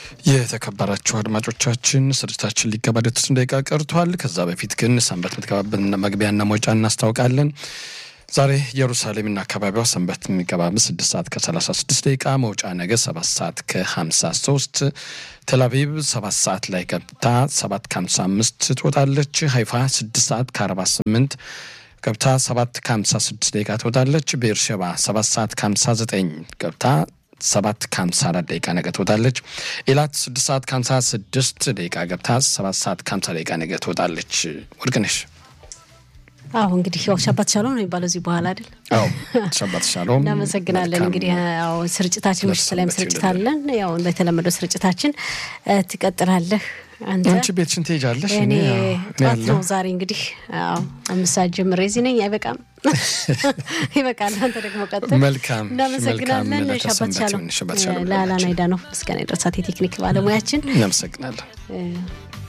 የተከበራችሁ አድማጮቻችን ስርጭታችን ሊገባደድ ስድስት ደቂቃ ቀርቷል። ከዛ በፊት ግን ሰንበት የምትገባበትን መግቢያና መውጫ እናስታውቃለን። ዛሬ ኢየሩሳሌምና አካባቢዋ ሰንበት የሚገባበት ስድስት ሰዓት ከሰላሳ ስድስት ደቂቃ መውጫ ነገ ሰባት ሰዓት ከሀምሳ ሶስት ቴልአቪቭ ሰባት ሰዓት ላይ ገብታ ሰባት ከሀምሳ አምስት ትወጣለች። ሀይፋ ስድስት ሰዓት ከአርባ ስምንት ገብታ ሰባት ከሀምሳ ስድስት ደቂቃ ትወጣለች። ቤርሸባ ሰባት ሰዓት ከሀምሳ ዘጠኝ ገብታ ሰባት ከሀምሳ አራት ደቂቃ ነገ ትወጣለች። ኤላት ስድስት ሰዓት ከሀምሳ ስድስት ደቂቃ ገብታ ሰባት ሰዓት ከሀምሳ ደቂቃ ነገ ትወጣለች። ወርቅነሽ አሁ እንግዲህ ያው ሻባት ሻሎም ነው የሚባለው እዚህ በኋላ አይደል? አዎ ሻባት ሻሎም። እናመሰግናለን። እንግዲህ ያው ስርጭታችን ምሽት ላይም ስርጭት አለን። ያው በተለመደው ስርጭታችን ትቀጥላለህ። አንተ አንቺ ቤትሽን ትሄጃለሽ። እኔ እኔ ያው- እኔ ጠዋት ያለሁ ነው ዛሬ እንግዲህ አዎ አምስት ሰዓት ጀምሬ እዚህ ነኝ። አይበቃም ይበቃል። አንተ ደግሞ ቀጥል። መልካም እናመሰግናለን። መልካም ሻባት ለተሰንበት ሻሎም ይሁን። ሻባት ሻሎም ለአላና ለሁላችን። ሄዳ ነው ምስጋና የደረሳት የቴክኒክ ባለሙያችን እናመሰግናለን። እ